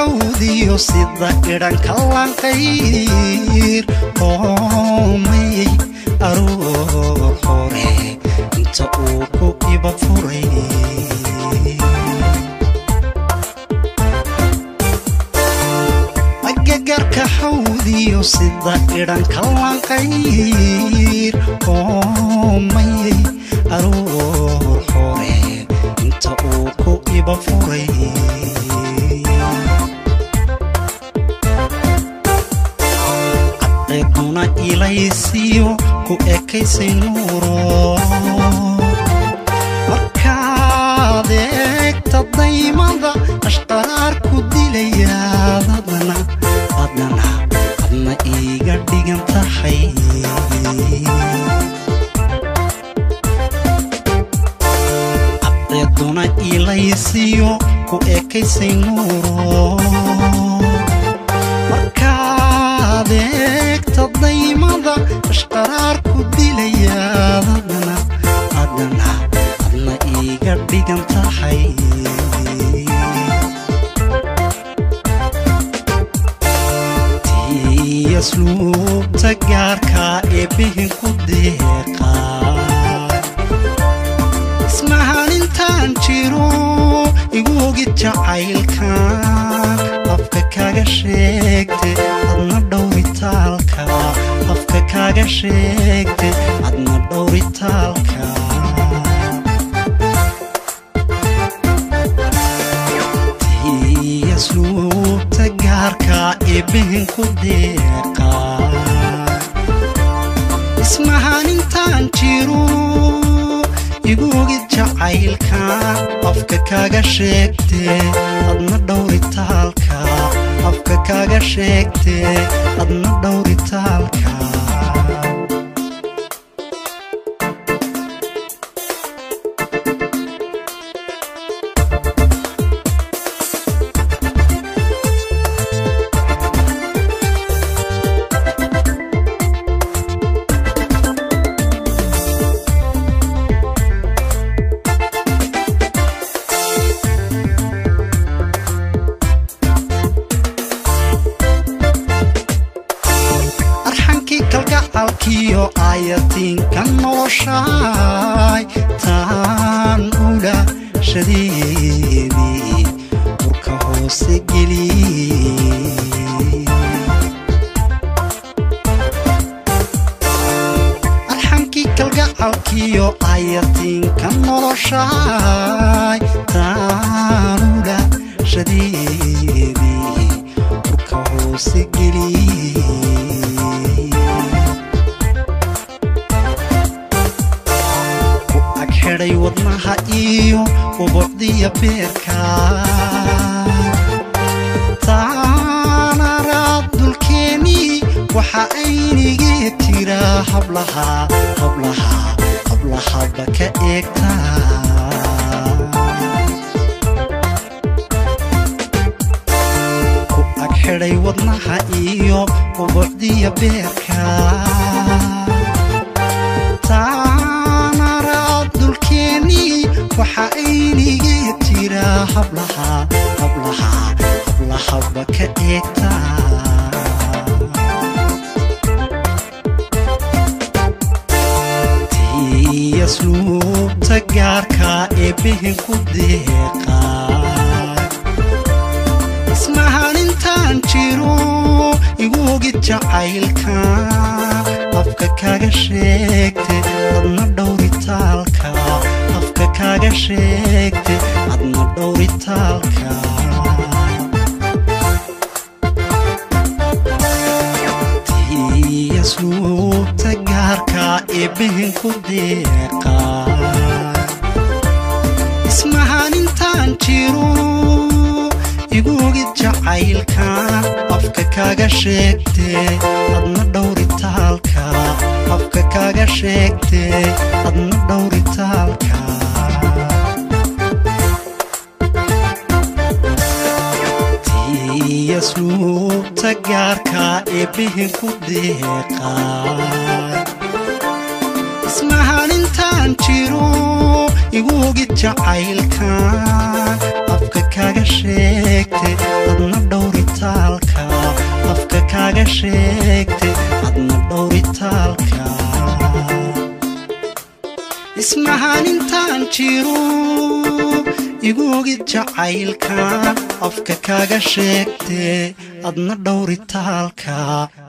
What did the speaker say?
xawdiyo sida idhanka lanqayr oomayey aroor hore inta uu ku iba furay agagarka xawdiyo sida idhanka lanqayr oomayey aroor hore inta uu ku iba furay cadceeduna ilaysiyo ku ekaysay nuuro markaad eegta daymada ashqaraar ku dilayaadadana adana adna iiga dhigan tahay cadceeduna ilaysiyo ku ekaysay nuuro markaad eegta daymada ashqaraar ku dilayaadadana adana adna iiga dhigan tahay tiasluubta gaarka ee bihin ku deeqa ismahanintaan jiro igu ogid jacaylkan afka kaga sheegte adna dhowritaalka afka kaga sheegte adna dhowritaalka tiasluubta gaarka ee bihin ku deeqa ismahanintaan jiro igu ogid jacaylka afka kaga sheegte adna dhowritaalka afka kaga sheegte adna dhowritaalka arxankii kalgacalkiyo aayatiinka noloshaay taan ula shadeedii urka hoose geliyey arxankii kalgacalkiyo aayatiinka noloshaay taan ula shadeedii urka hoose geliyey ku ag xidhay wadnaha iyo ubocdiya beerka taanaraad dulkeennii waxa aynigee tiraa hablaha hablaha hablahaba ka eegtaa ku ag xidhay wadnaha iyo ubocdiya beerka taanaraad dulkeennii waxa aynigee tiraa hablaha hablaha hablahaba ka eegtaa tiasluubta gaarka ee bihin ku deeqa ismahanintaan jiro igu ogid jacaylka afka kaga sheegte adna dhowritaalka afka kaga sheegte adna dhowritaalka tiasluubta gaarka ee bihin ku deeqa ismahanintaan jiro igu ogid jacaylka afka kaga sheegte adna dhowritaalka afka kaga sheegte adna dhowritaalka tiasluubta gaarka ee bihin ku deeqa ismahanintaan jiro igu ogid jacaylka afka kaaga sheegte adna dhowritaalka afka kaaga sheegte adna dhowritaalka ismahan intaan jiro igu ogid jacaylka afka kaaga sheegte adna dhowritaalka